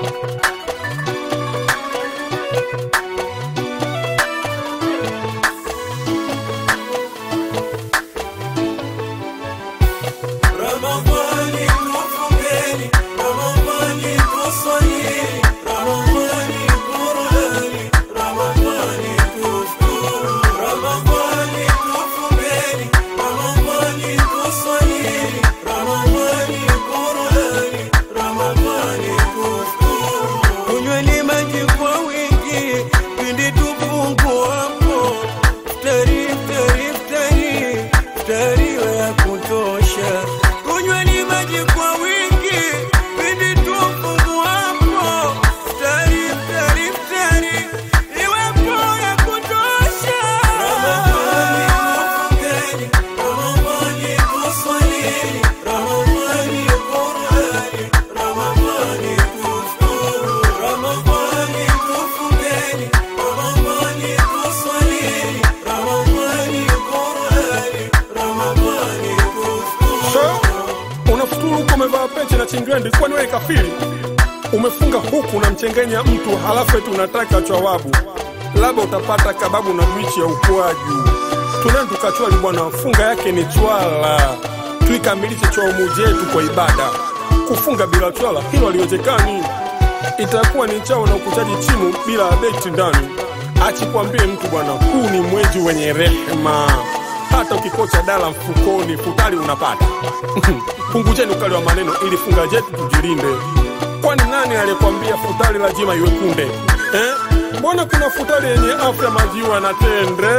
Ramadhani tufungeni, Ramadhani tuswalini, Ramadhani Qur'ani, Ramadhani tufuturu, Ramadhani tufungeni, Ramadhani tuswalini, Ramadhani Qur'ani, Ramadhani tufuturu. Kunyweni maji kwa wingi pindi tupunguapo, ftari ftari ftari ftari ya kutosha. Kunyweni maji kwa wingi pindi tupunguapo, ftari ftari ftari iwepo ya kutosha. Ramadhani tufungeni, Ramadhani tuswalini, Ramadhani Qur'ani, Ramadhani tufuturu, Ramadhani tufungeni, Ramadhani tuswalini, Ramadhani Qur'ani, Ramadhani tufuturu. So, unafuturu huko umevaa peche na chingrendi, kwani wewe kafiri? Umefunga huku unamchengenya mtu, halafu eti unataka chwawabu, labda utapata kababu na bichi ya ukwaju. Tunani tukachwali bwana, funga yake ni chwala, tuikamilishe chaumu jetu kwa ibada. Kufunga bila chwala hilo haliwezekani, itakuwa ni chao na ukuchaji chimu bila beti ndani. Achikwambie mtu bwana, huu ni mwezi wenye rehema hata ukikocha dala mfukoni futari unapata. Punguzeni ukali wa maneno ili funga jetu tujilinde. Kwani nani aliyekwambia futari lazima iwe kunde eh? Mbona kuna futari yenye afya majiwa na tende?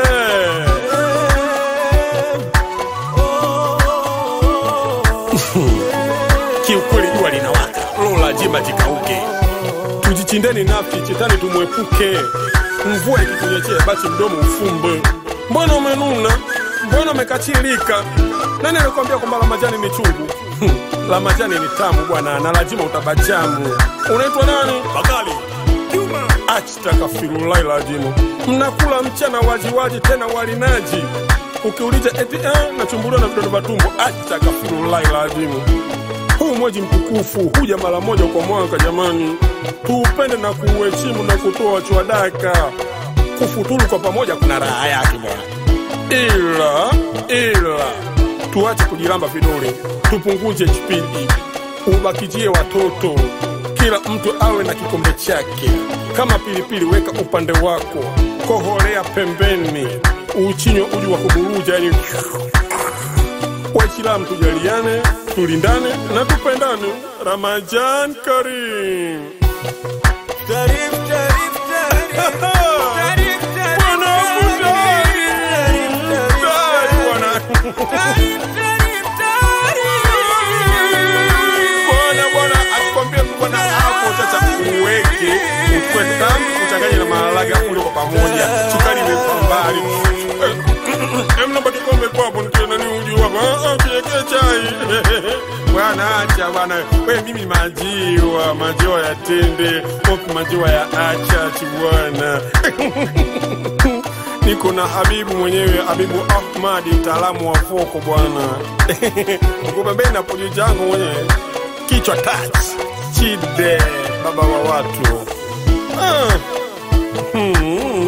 Kiukweli jua linawaka, roho lazima jikauke. Tujichindeni nafsi, chetani tumwepuke. Mvua ikitunyeshea basi mdomo ufumbe. Mbona umenuna? Mbona umekachilika? Nani alikwambia kwamba la majani ni chungu? la majani ni tamu bwana, na lazima utabajamu. Unaitwa nani? Bakali Juma. Achitakafirulai lajimu, mnakula mchana wajiwaji tena walinaji ukiuliza eti eh, nachumbuliwa na vidonda vya tumbo. Achitakafirulai lajimu huu mwezi mtukufu huja mara moja kwa mwaka jamani, tuupende na kuuheshimu na kutoa chwadaka. Kufuturu kwa pamoja kuna raha yake bwana, ila ila tuache kujiramba vidole, tupunguze kipindi, ubakijie watoto, kila mtu awe na kikombe chake. Kama pilipili, weka upande wako, koholea pembeni, uchinywe uji wa kuburuja, yani Waislamu tujaliane, tulindane na tupendane. Ramajan Karim. Tarif, tarif, tarif, tarif, tarif, Bwana Mudari. tarif, tarif, Dai, bwana. tarif, tarif, tarif. Bwana, bwana, akikwambia mtu bwana hapo sasa uweke ukwe tamu uchanganye na maharage ule kwa pamoja, sukari imekuwa mbali. Eh, em, naomba kikombe kwapo nitie nani uji wako Ah, ah, kiwekee chai bwana, acha bwana, we mimi majiwa majiwa ya tende opi majiwa ya achachi bwana niko na Habibu mwenyewe, Habibu Ahmadi, mtaalamu wa voko bwana. Uko pembeni na pojo jangu mwenyewe, kichwa touch chide, baba wa watu ah. hmm.